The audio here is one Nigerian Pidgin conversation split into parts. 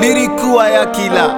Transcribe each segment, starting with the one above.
lyrical aya killer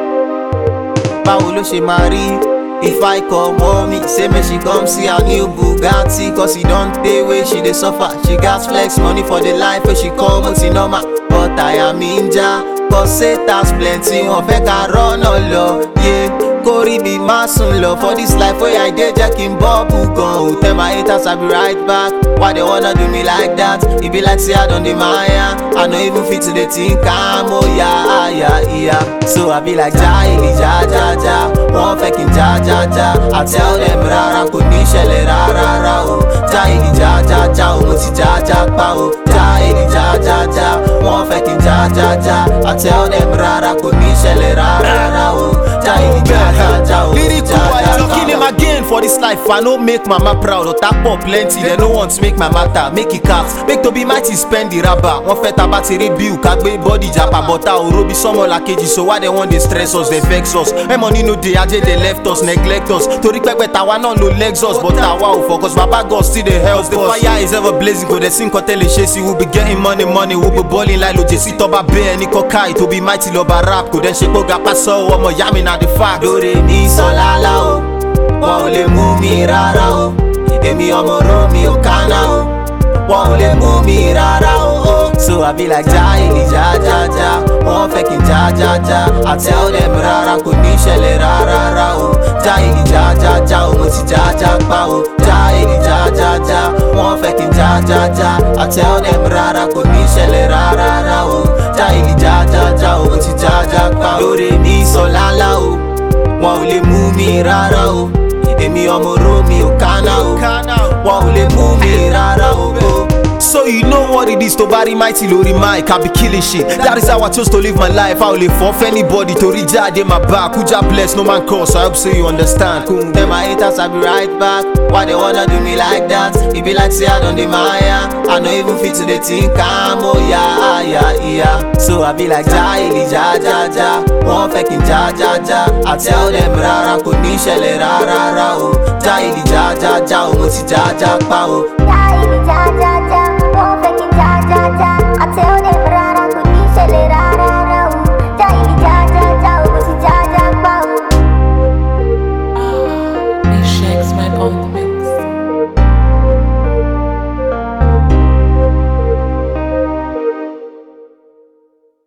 báwo ló ṣe máa rí if i call mommy say make she come see her new bugatti cause e don tey wey she dey suffer she gats flex money for the life wey she call moti normal but àyà mi ń já cause satans plenty wọn fẹ́ ká rọ́nà lọ yé kórì mi má sùn lọ for this life wey i dey jẹ́ kí n bọ́ọ̀bù gan o tell my haters i be right back why they wanna do me like that e be like say i don dey maya i no even fit to dey think am o ya aya iya so i be like jaili jajaja wọ́n fẹ́ kí n jajaja i tell them rárá kò ní ṣẹlẹ̀ rárá o jaili jajaja o mo ti jaja pa o jaili jajaja wọ́n fẹ́ kí n jajaja i tell them rárá kò ní ṣẹlẹ̀ rárá o jaili jajaja o mo ti Lyrical jaja white pa talking him o. again for this life. I no make mama proud. Otapo plenty, they no want to make my matter. Make it count. Make to be mighty spend the rubber. One fet about a bill, kagbe body japa, but I will be someone like KG. So why they want they stress us, they vex us. Hey money no dey aje, they left us, neglect us. To respect but our no no legs us, but our wow focus. Baba God still they help The fire is ever blazing, go they sing hotel chase We'll be getting money, money. We'll be balling like Lojesi Toba Bear, Niko Kai. To be mighty, loba rap. Go then shake boga paso, one more yami na the fact. lóore ní sọlálá o wọn ò lè mú mi rárá o èmi ọmọ romi ò kánà o wọn ò lè mú mi rárá o. so i be like jaili jajaja wọn fẹ́ kí n jajaja i tell them rárá kò ní ṣẹlẹ̀ rárá o jaili jajaja o mo ti jaja pa o jaili jajaja wọn fẹ́ kí n jajaja i tell them rárá kò ní ṣẹlẹ̀ rárá o jaili jajaja o mo ti jaja pa o lóore ní sọlálá o wọn ò lè mú mi rárá o èmi ọmọ romi ò kánà o wọn ò lè mú mi rárá o. So you know what it is to bury mighty lórí mic, I be killing shit. That is how I chose to live my life. I only for anybody to reach out in my back. Kuja bless, no man curse. I hope so you understand. Cool. Tell my haters I be right back. Why they wanna do me like that? It be like say I don dey maya. I no even fit to dey think am o ya ya ya. So I be like jaili jajaja. Wọ́n fẹ́ kí n jajaja. I tell them rárá kò ní ṣẹlẹ̀ rárá o. Jaili jajaja o mo ti jaja pa o. Jaili jaja